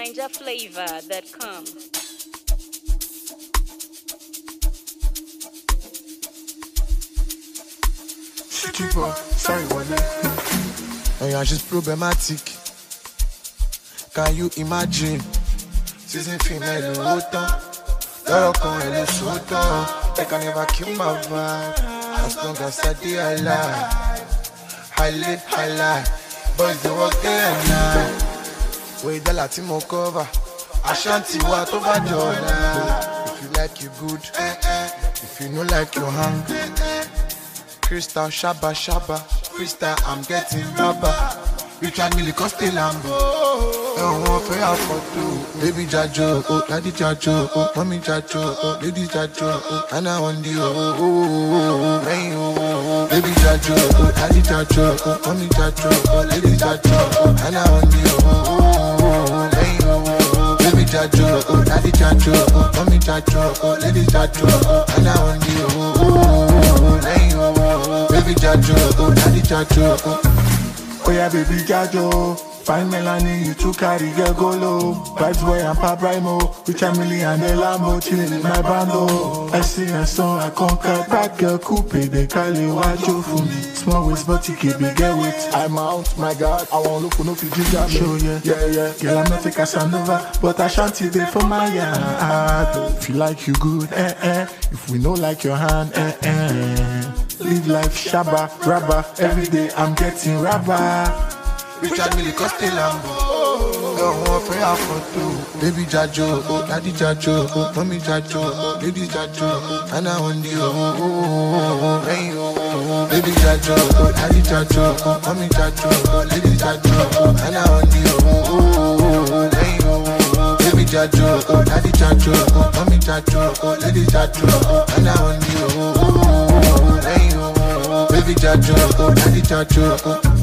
NinjaFlavor.com. Tu vois, ça y est, yeah, she's problematic. Can you imagine? Season female autant. Lọ́rọ̀ kan ẹ̀ ló sóòótọ́. They can never kill my vibe. As long as I dey alive. Highly, highlight. Boys dey work day and night. Wey dọ́là tí mo cover. Ashanti wa tó bá dọ̀la. If you like you good. If you no like you hang. Crystal Shaba Shaba Crystal I'm getting rubber Richard Mille Coste Lambo Ẹ̀wọ̀n fẹ́ àfọ̀tò Baby Jajo oh Daddy Jajo oh Mommy Jajo oh Lady Jajo oh Anna Ondi oh oh oh oh oh Lẹ́yìn oh oh oh Baby Jajo oh Daddy Jajo oh Mommy Jajo oh Lady Jajo oh Anna Ondi oh oh oh oh Lẹ́yìn oh oh oh Baby Jajo oh Daddy Jajo oh Mommy Jajo oh Lady Jajo oh Anna Ondi oh oh oh Lẹ́yìn oh oh Baby Jajo oh Daddy Jajo oh Oh yeah, baby Jajo. Fine Melanie, you too carry your golo. Vibes boy and Pap Rhymo. Rich Emily and the Lambo, chilling in my bando. I see a song, I conquer. Bad girl coupe, they call it Wajo for me. Small waist, but you keep big get with. I'm out, my God. I won't look for no Fiji job. Show yeah, yeah, yeah. Girl, I'm not a Casanova, but I shanty there for my yard. If you like you good, eh eh. If we know like your hand, eh eh. Live life shabba, rabba. Every day I'm getting rabba. Richard Mille Coste Lambo Ẹ̀wọ̀n fẹ́ àfọ̀tò Baby Jajo oh Daddy Jajo oh Mommy Jajo oh Lady Jajo oh Anna Ondi oh oh oh oh oh Lẹ́yìn oh oh oh Baby Jajo oh Daddy Jajo oh Mommy Jajo oh Lady Jajo oh Anna Ondi oh oh oh oh Lẹ́yìn oh oh oh Baby Jajo oh Daddy Jajo oh Mommy Jajo oh Lady Jajo oh Anna Ondi oh oh oh oh Lẹ́yìn oh oh oh Baby Jajo oh Daddy Jajo oh